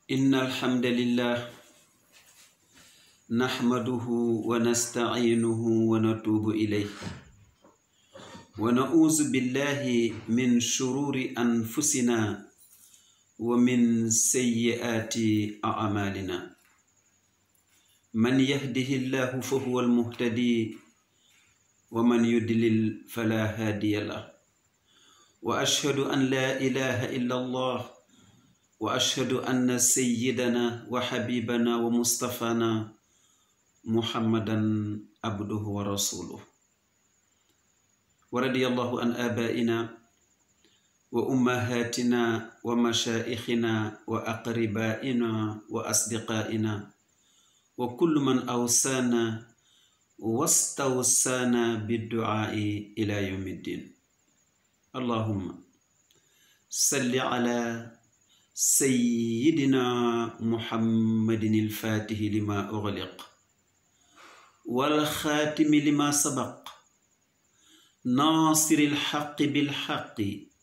إن الحمد لله نحمده ونستعينه ونتوب إليه ونعوذ بالله من شرور أنفسنا ومن سيئات أعمالنا من يهده الله فهو المهتدي ومن يدلل فلا هادي له وأشهد أن لا إله إلا الله واشهد ان سيدنا وحبيبنا ومصطفانا محمدا عبده ورسوله ورضي الله عن ابائنا وامهاتنا ومشائخنا واقربائنا واصدقائنا وكل من اوصانا واستوصانا بالدعاء الى يوم الدين اللهم صل على سيدنا محمد الفاتح لما أغلق والخاتم لما سبق ناصر الحق بالحق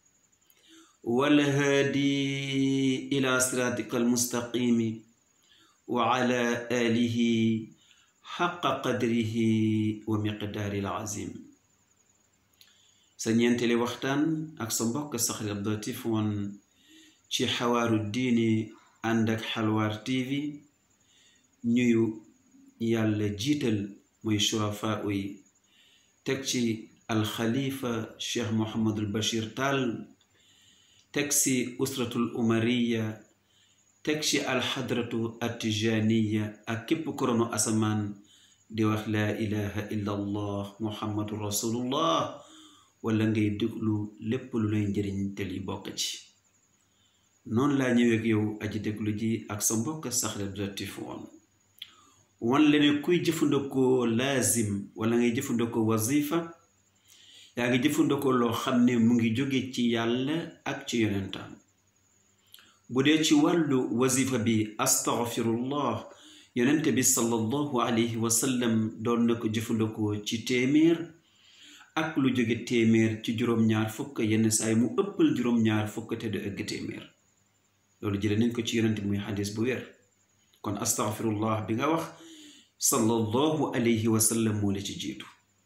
والهادي إلى صراطك المستقيم وعلى آله حق قدره ومقدار العظيم سنينتلي وقتان أكسنبوك سخر الضيف وان ci xawaaru diini ànd ak xalwaar tv ñuyu yàlla jiital muy surafaa yi teg ci alxalifa cheikh mohamadul bachir taal teg ci usratul umariya teg ci alxadratu atijaniya ak képp koronu asamaan di wax laa ilaha illa allah muhammadu rasulullah wala ngay déglu lépp lu lay njëriñ te li bokk ci noonu laa ñëwee ak yow aji déglu ji ak sa mbokk Saxir Abdulatif woon wan la ne kuy jëfandikoo laazim wala ngay jëfandikoo wazifa yaa ngi jëfandikoo loo xam ne mu ngi jóge ci yàlla ak ci yonentam bu dee ci wàllu wazifa bi astaghfirullah yonente bi sallallahu alayhi wa sallam doon na ko jëfandikoo ci téeméer ak lu jóge téeméer ci juróom-ñaar fukk yenn saay mu ëppal juróom-ñaar fukk te du ëgg téeméer loolu jële nañ ko ci yonent muy xadis bu wér kon astaghfirullah bi nga wax sallallahu alayhi wa sallam moo la ci jiitu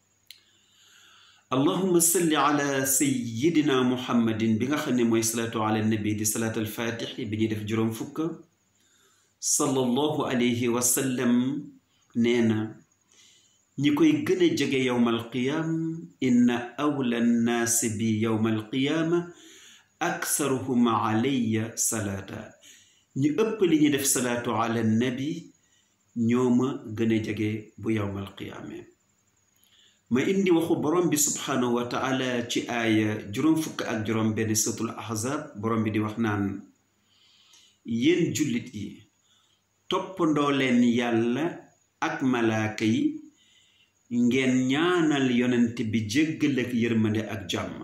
allahuma salli ala sayidina muhammadin bi nga xam ne mooy salaatu ala nabi di salaat alfatixi bi ñuy def juróom fukk sallallahu alayhi wa sallam nee na ñi koy gën a jege yowmal qiyaam inna awla nnaasi bi yowmal qiyaama aksaruhum alayya salaata ñi ëpp li ñuy def salaatu ala nabi ñoo ma gën a jege bu yowmal qiyaame ma indi waxu borom bi subhaanahu wa taala ci aaya juróom fukk ak juróom benn suratul ahzab borom bi di wax naan yéen jullit yi toppandoo leen yàlla ak malaaka yi ngeen ñaanal yonent bi jéggal ak yërmande ak jàmm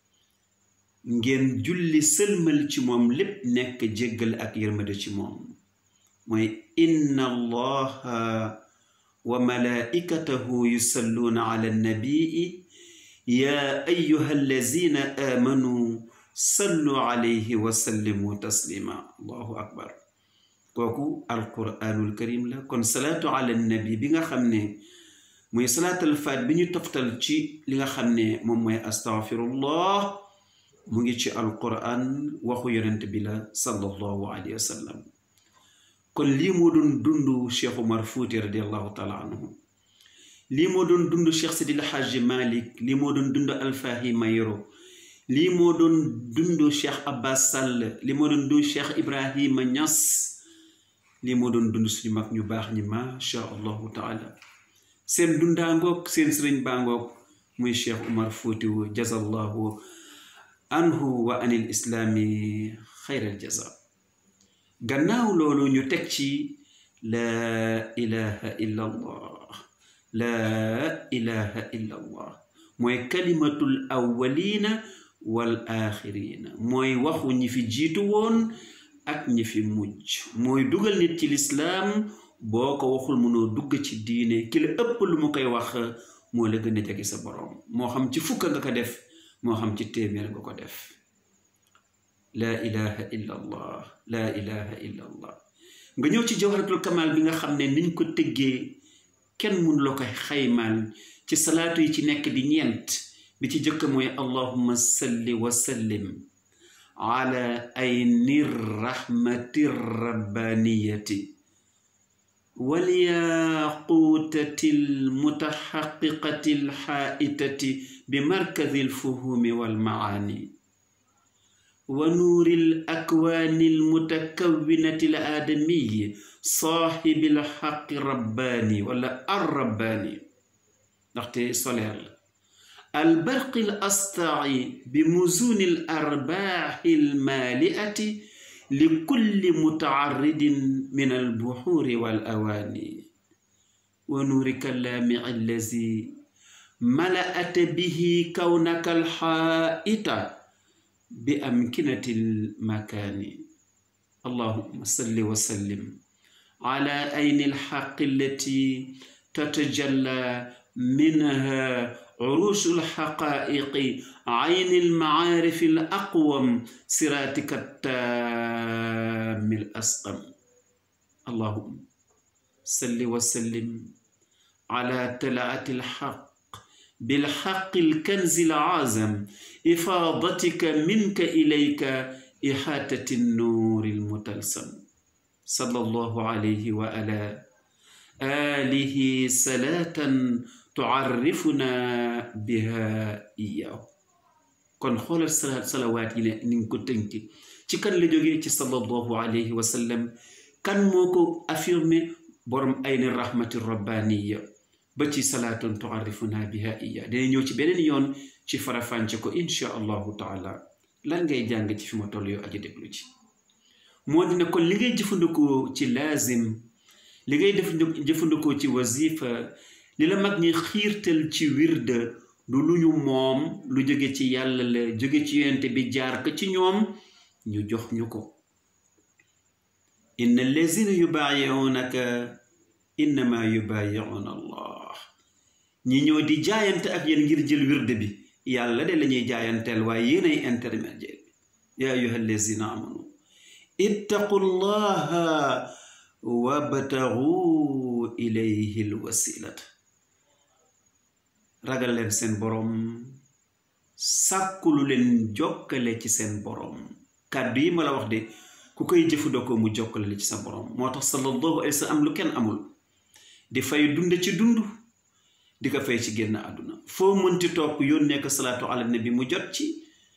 ngeen julli sëlmal ci moom lépp nekk jéggal ak yërmande ci moom mooy inna allaha wa malaikatahu yusalluuna ala nabii yaa ayuha allazina aamanu sallu alayhi wa sallimu taslima allahu akbar kooku alquranul karim la kon salaatu ala nabi bi nga xam ne muy salaatal faat bi ñu toftal ci li nga xam ne moom mooy astaghfirullah mu ngi ci alquran waxu yonent bi la sallallahu alayhi wa sallam kon lii moo doon dund cheikh umar fuuti radiallahu taala anhu lii moo doon dund cheikh sidil hajji malik lii moo doon dund alfahi mayro lii moo doon dund cheikh abbas sall lii moo doon dund cheikh ibrahima ñas lii moo doon dund suñu mag ñu baax ñi macha allahu taala seen dundaangoog seen sëriñ baangoog muy cheikh umar fuutiwu jazallahu anhu wa anil islaami xayral jaza gannaaw loolu ñu teg ci laa ilaha illa allah laa ilaha illa allah mooy kalimatul awwalina wal axirina mooy waxu ñi fi jiitu woon ak ñi fi mujj mooy dugal nit ci lislaam boo ko waxul mënoo dugg ci diine ki la ëpp lu mu koy wax moo la gën a jege sa borom moo xam ci fukk nga ko def moo xam ci téeméer nga ko def laa ilaha illa allah laa ilaha illa allah nga ñëw ci jawharatul kamal bi nga xam ne niñ ko tëggee kenn mun la koy xaymaal ci salaatu yi ci nekk di ñeent bi ci jëkk mooy allahumma salli wa sallim ala ayni rahmati rabbaniyati walyaquutati almutaxaqiqati alxaaitati bimarkazi alfuhumi walmaani ونور الأكوان المتكونة الآدمي صاحب الحق رباني ولا الرباني نختي سولير البرق الأسطع بمزون الأرباح المالئة لكل متعرض من البحور والأواني ونورك اللامع الذي ملأت به كونك الحائط بأمكنة المكان اللهم صل وسلم على أين الحق التي تتجلى منها عروش الحقائق عين المعارف الأقوم صراطك التام الأسقم اللهم صل وسلم على تلعة الحق بالحق الكنز العازم إفاضتك منك إليك إحاطة النور المتلسم صلى الله عليه وعلى آله صلاة تعرفنا بها إياه kon xoolal salaat salawaat yi ne ni nga ko tënki ci kan la jógee ci sallallahu alayhi wa sallam kan moo ko affirmé borom ayni rahmati rabbaniya ba ci salaatun tuarrifuna biha iya dina ñëw ci beneen yoon ci farafànce ko insha allahu taala lan ngay jàng ci fi ma toll yoo aji déglu ci moo dina kon li ngay jëfandikoo ci laazim li ngay def jëfandikoo ci wazifa li la mag ñi xiirtal ci wirda du lu ñu moom lu jóge ci yàlla la jóge ci yonente bi jaar ko ci ñoom ñu jox ñu ko inna allazina yubaayi'unaka innama yubaayi'una allah ñi ñëw di jaayante ak yéen ngir jël wirde bi yàlla de la ñuy jaayanteel waaye yéenay intermédiaire bi yaa ayuha allazina amanu ittaqu llaha wabtagu ilayhi lwasilata ragal leen seen boroom sàkkulu leen jokkale ci seen boroom kàddu yi ma la wax de ku koy jëfandikoo mu jokkale la ci sa boroom moo tax sallallahu alayhi wa sallam am lu kenn amul di fay dund ci dund di ko fay ci génn àdduna foo mënti topp yónnee ko salaatu ala nabi mu jot ci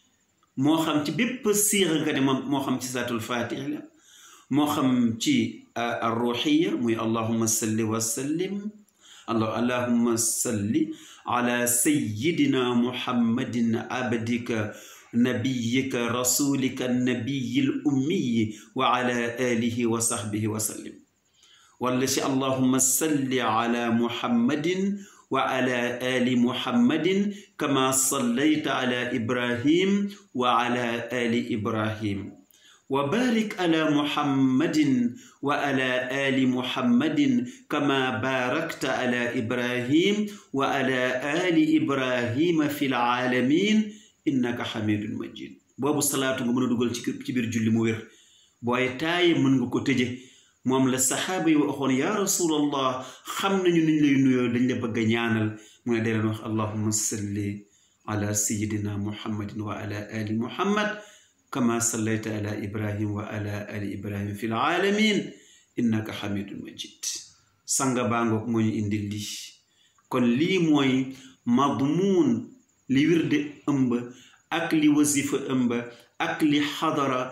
moo xam ci bépp siira nga ne moo xam ci salaatul faatiha la moo xam ci arruxiya muy allahumma salli wa sallim allahumma salli ala sayyidina muhammadin abdika nabiyika rasulika nabiyi l ummiyi wa ala alihi wa sahbihi wa sallim wala ci allahumma salli ala muhammadin wa ala ali muhammadin kama sallayta ala ibrahim wa ala ali ibrahim wa barik ala muhammadin wa ala ali muhammadin kama barakta ala ibrahim wa ala ali ibrahima fi lalamin innaka xamidun majid boobu salaatu nga mën a dugal ci ci biir julli mu wér booy taaye mën nga ko tëje moom la saxaaba yi waxoon yaa rasulallah xam nañu niñ lay nuyoo dañ la bëgg a ñaanal mu ne deleen wax allahumma salli ala sayidina muhammadin wa ala ali muhammad kama sallayta ala ibrahim wa ala ali ibrahim fi lalamin innaka xamidun majid sanga baangoog moo ñu indi lii kon lii mooy madmuun li wirde ëmb ak li wasifa ëmb ak li xadara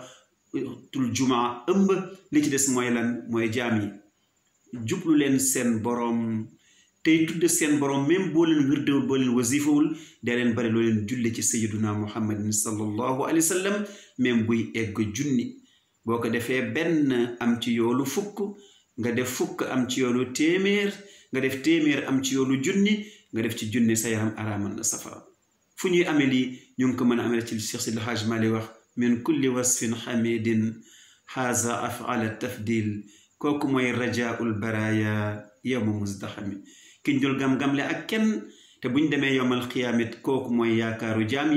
tul jumaa ëmb li ci des mooy lan mooy jaam yi jublu leen seen boroom tey tudde seen boroom même boo leen wirdewul boo leen wasifawul dee leen bari loo leen julle ci sayiduna muhammadin sallallahu alayhi wa sallam même buy egg junni boo ko defee benn am ci yoolu fukk nga def fukk am ci yoolu téeméer nga def téeméer am ci yoolu junni nga def ci junni sa yaram araamal na safara fu ñuy amee lii ñu ngi ko mën a amee ci Cheikh Sidi Hajj Mali wax min kulli wasfin xamidin xaaza afala tafdil kooku mooy rajaul baraya yowma musdaxami ki njul gam-gamle ak kenn te buñ demee yowmal xiyaamit kooku mooy yaakaaru jaam yi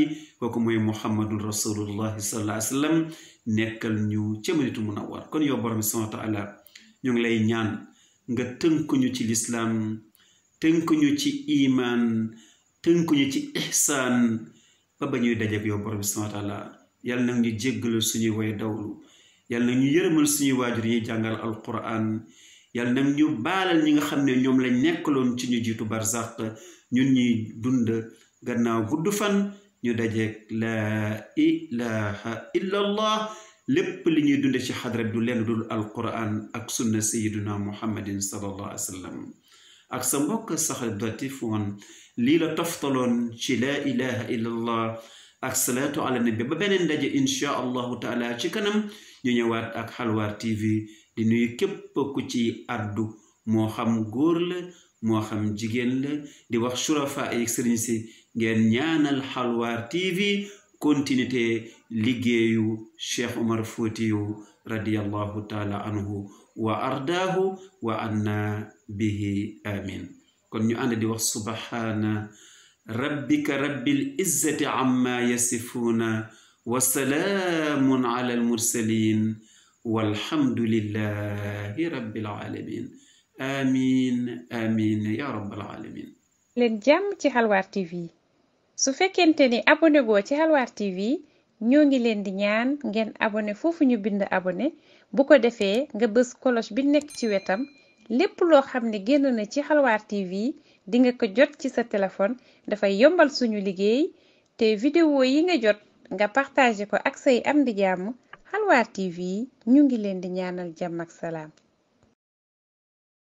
kooku mooy muhammadun rasulullahi sallallahu alayhi wa sallam nekkal ñu ca Madinatul Munawwar kon yow borom bi subhaanahu wa taala ñu ngi lay ñaan nga tënkuñu ci lislaam tënkuñu ci imaan tënkuñu ci ihsaan ba ba ñuy dajeek yow borom bi subhaanahu wa taala yàlla nag ñu jéggalu suñuy way dawlu yàlla nag ñu yërëmal suñuy waajur yi jàngal alquran yàlla nag ñu baalal ñi nga xam ne ñoom lañ nekkaloon ci ñu jiitu barzaq ñun ñuy dund gannaaw gudd fan ñu dajeek laa ilaha illa allah lépp li ñuy dunde ci xadra bi du leen dul alquran ak sunna sayiduna muhammadin sallallahu alayhi wa sallam ak sa mbokk saxal datif woon lii la toftaloon ci laa ilaha illa allah ak salaatu ala nabi ba beneen daje inchaa allahu taala ci kanam ñu ñëwaat ak xalwaar tv di nuyu képp ku ci addu moo xam góor la moo xam jigéen la di wax surafa ay sëriñ si ngeen ñaanal xalwaar tv continuité liggéeyu cheikh omar fóotiyu radiallahu taala anhu wa ardaahu wa anna bihi amin kon ñu ànd di wax subhaana rabbika rabbil izzati amma yasifuuna wa salaamun ala almursalin walhamdulillahi rabbil alamin amin amin ya rabbal alamin leen jàmm ci xalwaar tv su fekkente ni abonné goo ci xalwaar tv ñoo ngi leen di ñaan ngeen abonné foofu ñu bind abonné bu ko defee nga bës cloche bi nekk ci wetam lépp loo xam ne génn na ci xalwaar tv di nga ko jot ci sa téléphone dafay yombal suñu liggéey te vidéo yi nga jot nga partagé ko ak say am di jàmm xalwaar tv ñu ngi leen di ñaanal jàmm ak salaam